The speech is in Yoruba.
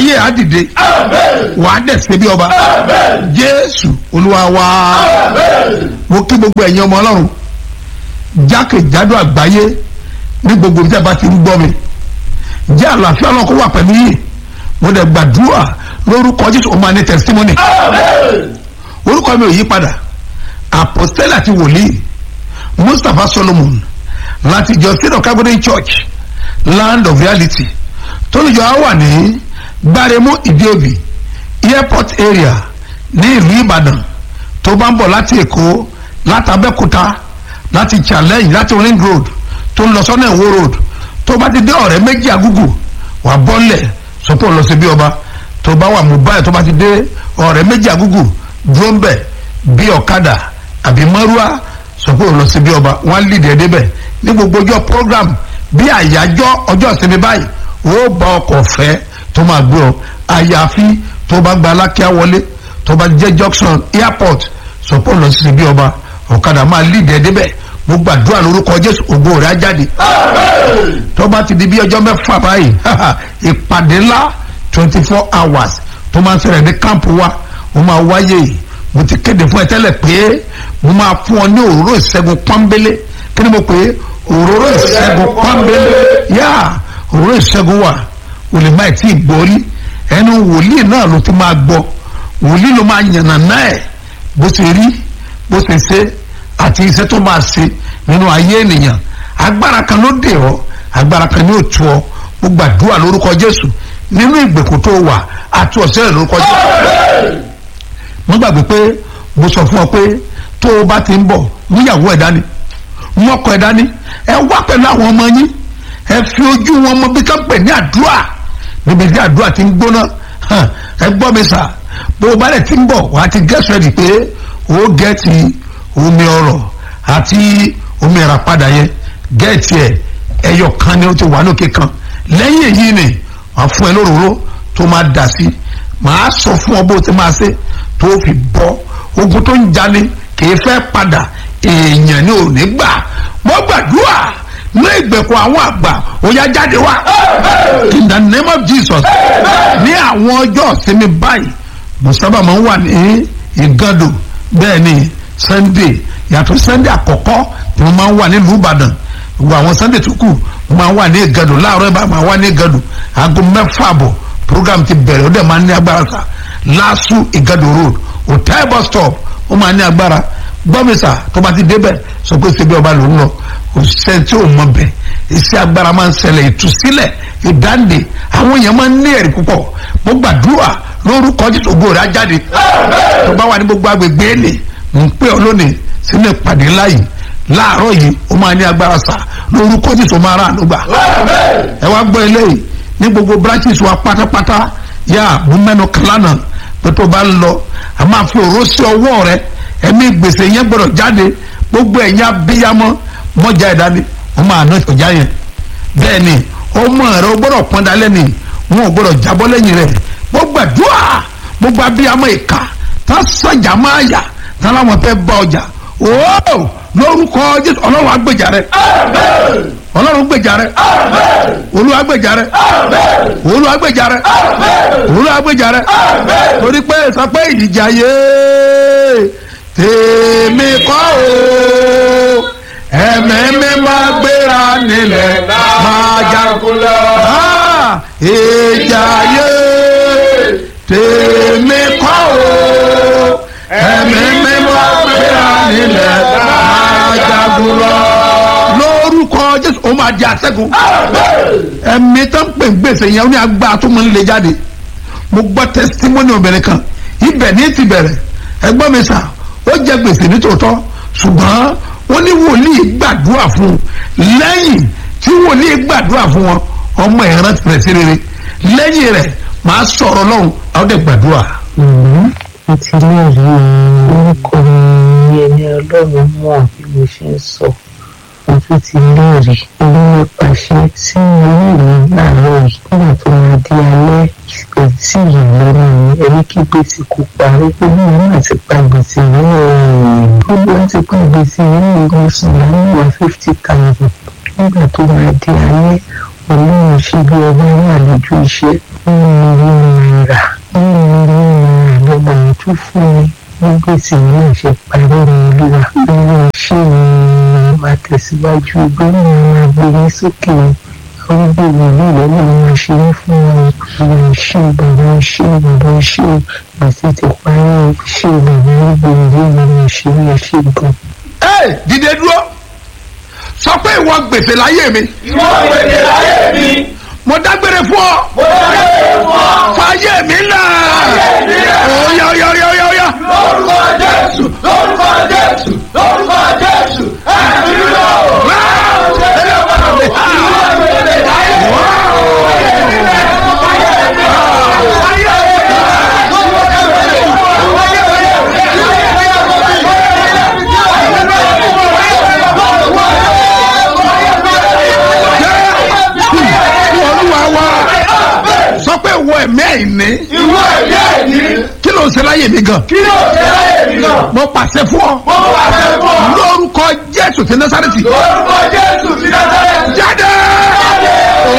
ayé àdìde wàá dẹ̀ ṣe bí ọba jésù olúwa wa mo kí gbogbo ẹ̀yin ọmọ ọlọ́run jákèjádò àgbáyé ní gbogbo tí a bá ti ń gbọ́ mi jẹ́ àlàáfíà ọlọ́run kó wà pẹ̀lú yìí mo dẹ̀ gbàdúrà lórúkọ jésù ó máa ní testimony orúkọ mi ò yí padà apostole àti wòlíì mustapha solomon láti ìjọ state of calgary church land of reality tólùjọ á wà ní gbáremú ìdíòbí airport area ní ìlú ìbàdàn tó bá ń bọ̀ láti èkó láti abẹ́òkúta láti challenge láti ring road tó ń lọ sọ́nà ìwó road tó bá ti dé ọ̀rẹ́ méjì àgùgù wà bọ́lẹ̀ sọ́pọ̀ lọ sí bí ọba tó bá wà mobile tó bá ti dé ọ̀rẹ́ méjì àgùgù dúró ń bẹ̀ bí ọ̀kadà àbí mọ́rúwá sọ́pọ̀ lọ sí bí ọba wọ́n á lìdí ẹ̀ débẹ̀ ní gbogbo ọjọ́ program bí àyájọ́ ọjọ́ ìsinmi báyìí ó bá ọkọ̀ fẹ́ tó máa gbé ọ àyàfi tó bá gba alákíá wọlé tó bá jẹ́ junction airport sọ́pọ̀ lọ sí bí ọba ọ̀kadà máa lìdí ẹ̀ débẹ̀ mo gbàdúrà lórúkọ jésù ògo rẹ̀ á jáde tó bá ti di bí ọjọ́ mẹ́fà báyìí ìpàdé ńlá twenty four hours tó máa ń ṣẹlẹ̀ ní kámpù wa mo máa wáyé yìí mo ti kéde fún ẹ tẹ́lẹ̀ pé mo máa fún ọ ní òróró ìṣẹ́gun pọ́nbélé kí ni mo pè é òróró ìṣẹ́gun pọ́nbélé yá òróró ìṣẹ́gun wà olè máa tí ì gbórí ẹnu wòlíì náà ló ti máa gbọ́ wòlíì ló máa yànnà náà ẹ̀ bó ṣe rí bó ṣe ṣe àti iṣẹ́ tó máa ṣe nínú ayé ènìyàn agbára kan ló dè ọ́ agbára kan ní òtún ọ mo gbàdúrà lórúkọ jésù nínú ìgbèkùn tó wà àti ọ̀sẹ̀ rẹ̀ lórúkọ jésù mo gbàgbé pé mo sọ fún ọ pé tó o bá ti ń bọ̀ níyàwó ẹ̀ dání mọ́kọ ẹ̀ dání ẹ wá pẹ̀lú àwọn ọmọ yín ẹ fi ojú wọn mọ bí ká pè ní àdúrà níbi tí àdúrà ti ń gbóná ẹ gbọ́ mi sà bó o bá lẹ̀ ti ń bọ̀ wàá ti get ready pé o gẹ̀ẹ́tì omi ọrọ̀ àti omi ìràpadà yẹn gẹ̀ẹ́tì ẹ̀ ẹyọ kan ni ó ti wà lókè kan lẹ́yìn èyí ni wàá fún ẹ lóróró tó máa dà sí màá sọ fún ọ bó ti máa ṣe tó fi bọ́ ogun tó ń jani kìí fẹ́ padà èèyàn ni ò ní gbà mo gbàdúrà ní ìgbèkùn àwọn àgbà ó yá jáde wá in the name of Jesus ní àwọn ọjọ́ ìsinmi báyìí mo sábà máa ń wà ní ìgàdò bẹ́ẹ̀ ni Sunday yàtọ̀ Sunday àkọ́kọ́ tí mo máa ń wà nílùú Ìbàdàn gbogbo àwọn Sunday tó kù mo máa ń wà ní ìgàdò láàárọ̀ ẹ̀ bá máa wà ní ìgàdò aago mẹ́fà àbọ̀ program ti bẹ̀rẹ̀ ó dẹ̀ máa ń ní agbára sa lásù ìgàdò road hotel bus stop ó máa ní agbára gbọ́mísà tó bá ti débẹ̀ sọ pé ṣe bí ọba ló ń lọ òṣìṣẹ́ tí ò mọ bẹ̀ iṣẹ́ agbára máa ń ṣẹlẹ̀ ìtúsílẹ̀ ìdáǹdè àwọn èèyàn máa ń ní ẹ̀rí púpọ̀ mo gbàdúrà lórúkọ Jésù ògo rẹ̀ á jáde tó bá wà ní gbogbo agbègbè èlé ń pè ọ́ lónìí sínú ìpàdé láyìí láàárọ̀ yìí ó máa ní agbára sà lórúkọ Jésù máa rà ànúgbà ẹ wá gbọ́ eléyìí ní gbogbo branches wa pátápátá yá mo mẹ́nu kàlánà pé tó bá ń lọ a máa fi òró sí ọwọ́ rẹ ẹ̀mí gbèsè yẹn gbọ́dọ̀ jáde gbogbo ẹ̀yìn abíyamọ́ mọ́jà ẹ̀dá ni wọ́n máa ná ìtọ́já yẹn bẹ́ẹ̀ ni ọmọ rẹ ó gbọ́dọ̀ pọ́n dalẹ́ ni wọn ò gbọ́dọ̀ jábọ́ lẹ́yìn rẹ̀ gbogbo àdúrà gbogbo abíyamọ́ ìka tá sọ̀jà máa yà tá láwọn fẹ́ bá ọjà ooo lórúkọ Jésù ọlọ́run agbèjà rẹ ọlọ́run gbèjà rẹ olúwa gbèjà rẹ olúwa gbèjà rẹ olúwa gbèjà rẹ torí pé sọ pé ìjà yé tèmi kọ́ o ẹ̀mí máa gbéra nílẹ̀ máa jagunlẹ̀ ìjà yé tèmi kọ́ o ẹ̀mí máa gbéra nílẹ̀ máa jagunlẹ̀ lórúkọ jésù ó máa di àṣẹ́gun ẹ̀mí tó ń pè ń gbèsè yẹn ó ní agbára tó máa ń le jáde mo gbọ́ tẹsítímọ́nì obìnrin kan ibẹ̀ ní ti bẹ̀rẹ̀ ẹgbọ́n mi sà ó jẹ gbèsè nítòótọ́ ṣùgbọ́n ó ní wòlíì gbàdúrà fún un lẹ́yìn tí wòlíì gbàdúrà fún wọn ọmọ ìran ti rẹ̀ sí rere lẹ́yìn rẹ̀ màá sọ̀rọ̀ lọ́hùn àwọn dẹ̀ gbàdúrà. mo ti lẹ́rìí orúkọ mi ẹni ọlọ́run mọ̀ bí mo ṣe ń sọ mo tún ti léèrè olóyè pàṣẹ tí orí mi láàárọ̀ yìí nígbà tó máa di alẹ́ kò tí ì lọ́nà mi ẹni kí gbèsè kò parí olú mi náà ti pa gbèsè yìí gbogbo wọn ti pa gbèsè yìí mo sùn láyé wá fifty thousand nígbà tó máa di alẹ́ olóyè ṣe bí ọba wà lójú iṣẹ́ nínú ìlú tún fún mi ní gbèsè náà ṣe parí ní olúwa olúwa ṣé ni máa tẹ̀síwájú gbọ́dọ̀ máa gbé ní sókè àwọn gbogbo ìlú ìlọ́nà máa ṣe é fún wọn àwọn ṣé bàbá ṣé bàbá ṣé gbèsè ti parí ṣé bàbá gbogbo ìlú máa ṣe é ṣe gan. ẹ dìde dúró sọ pé ìwọ gbèsè láyé mi ìwọ gbèsè láyé mi mo dágbére fún ọ mo dágbére fún ọ fàyè mi là mi là. óyá óyá óyá óyá óyá lórúkọ jésù lórúkọ jésù lórúkọ jésù ẹ̀mí lọ. olúwa wa sọ pé ìwọ ẹ̀mí àìní ìwọ ẹ̀mí ẹ̀yìn kí ló ń ṣe láyé mi gan kí ló ṣe láyé mi náà. mo pàṣẹ fún ọ mo wà fẹ́ fún ọ. lórúkọ jésù ti násàrẹ́tì lórúkọ jésù ti násàrẹ́tì. jáde